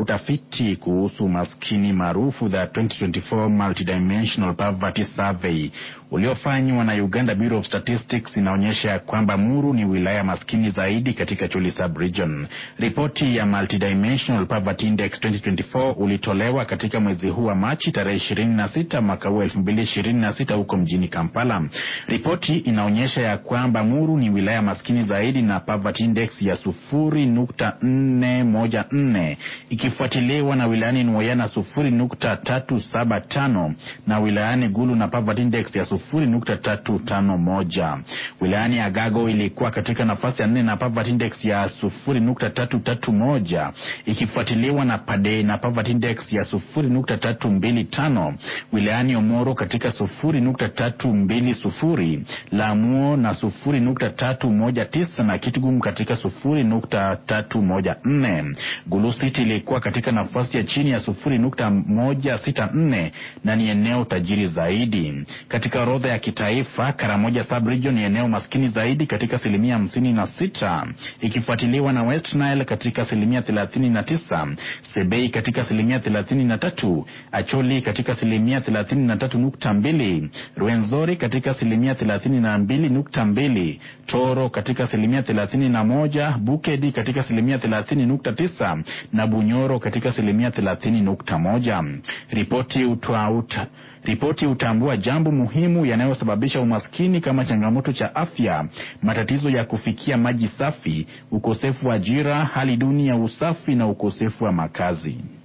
utafiti kuhusu maskini maarufu the 2024 Multidimensional Poverty Survey uliofanywa na Uganda Bureau of Statistics inaonyesha kwamba Muru ni wilaya maskini zaidi katika Chuli sub-region. Ripoti ya Multidimensional Poverty Index 2024 ulitolewa katika mwezi huu wa Machi tarehe 26 mwaka huu 2026 huko mjini Kampala. Ripoti inaonyesha ya kwamba Muru ni wilaya maskini zaidi na poverty index ya 0.414 ikifuatiliwa na wilayani Nwoya na 0.375 na wilayani Gulu na poverty index ya 0.351. Wilayani Agago ilikuwa katika nafasi ya nne na poverty index ya 0.331 ikifuatiliwa na Pade na poverty index ya 0.325. Wilayani Omoro katika 0.320, Lamuo na 0.319 na Kitgum katika 0.314. Gulu City ilikuwa katika nafasi ya chini ya 0.164 na ni eneo tajiri zaidi. Katika orodha ya kitaifa, Karamoja sub-region ni eneo maskini zaidi katika asilimia hamsini na sita ikifuatiliwa na West Nile katika asilimia thelathini na tisa Sebei katika asilimia thelathini na tatu Acholi katika asilimia thelathini na tatu nukta mbili Rwenzori katika asilimia thelathini na mbili nukta mbili Toro katika asilimia thelathini na moja Bukedi katika asilimia thelathini nukta tisa na Bunyoro katika asilimia thelathini nukta moja Ripoti utauta Ripoti hutambua jambo muhimu yanayosababisha umaskini kama changamoto cha afya, matatizo ya kufikia maji safi, ukosefu wa ajira, hali duni ya usafi na ukosefu wa makazi.